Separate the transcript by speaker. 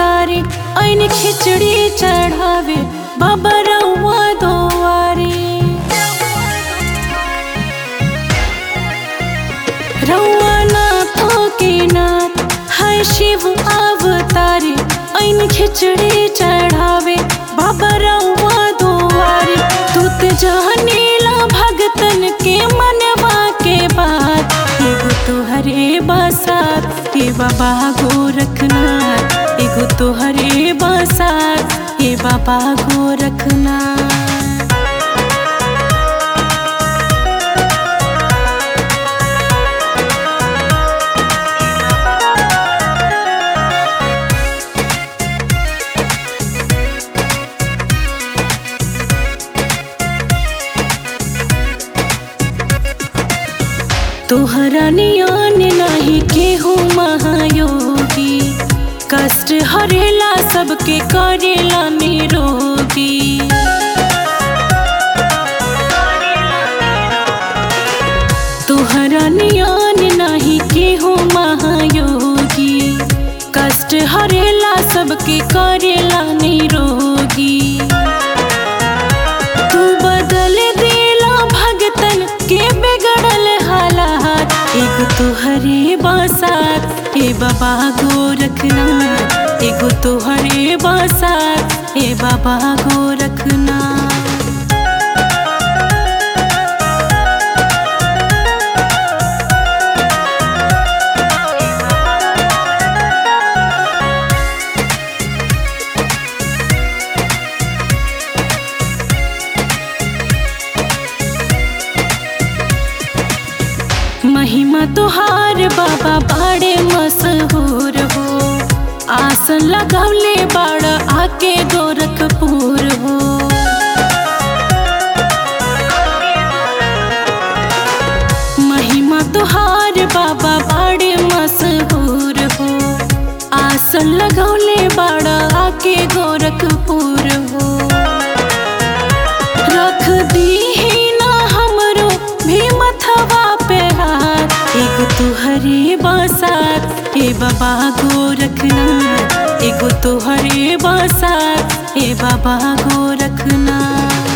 Speaker 1: अवतारी ऐन खिचड़ी चढ़ावे बाबा रउआ दोवारी रउआ नाथों के नाथ है शिव अवतारी ऐन खिचड़ी चढ़ावे बाबा रउआ दोवारी तू ते जानेला भगतन के मनवा के बात एगो तोहरे बसात हे बाबा गोरखनाथ एगो तोहरे बसात हे बाबा गोरखनाथ तोहरा नियान नाही केहू महायोगी कष्ट हरेला सबके करेला निरोगी तोहरा नियान नाही केहू महायोगी कष्ट हरेला सबके करेला निरोगी तू बदल देला भगतन के बिगड़ल हालात एगो तोहरे बसात हे बाबा गोरखनाथ एगो तोहरे बसात हे बाबा गोरखनाथ महिमा तुहार बाबा बाड़े मशहूर हो आसन लगौले बाड़ आके गोरखपुर हो महिमा तुहार बाबा बाड़े मशहूर हो आसन लगौले बाड़ आके गोरखपुर हो रख दी ना हमरो भी मथवा पे हाथ एगो तुहरे बसात हे बाबा गोरखनाथ एगो तुहरे बसात हे बाबा गोरखनाथ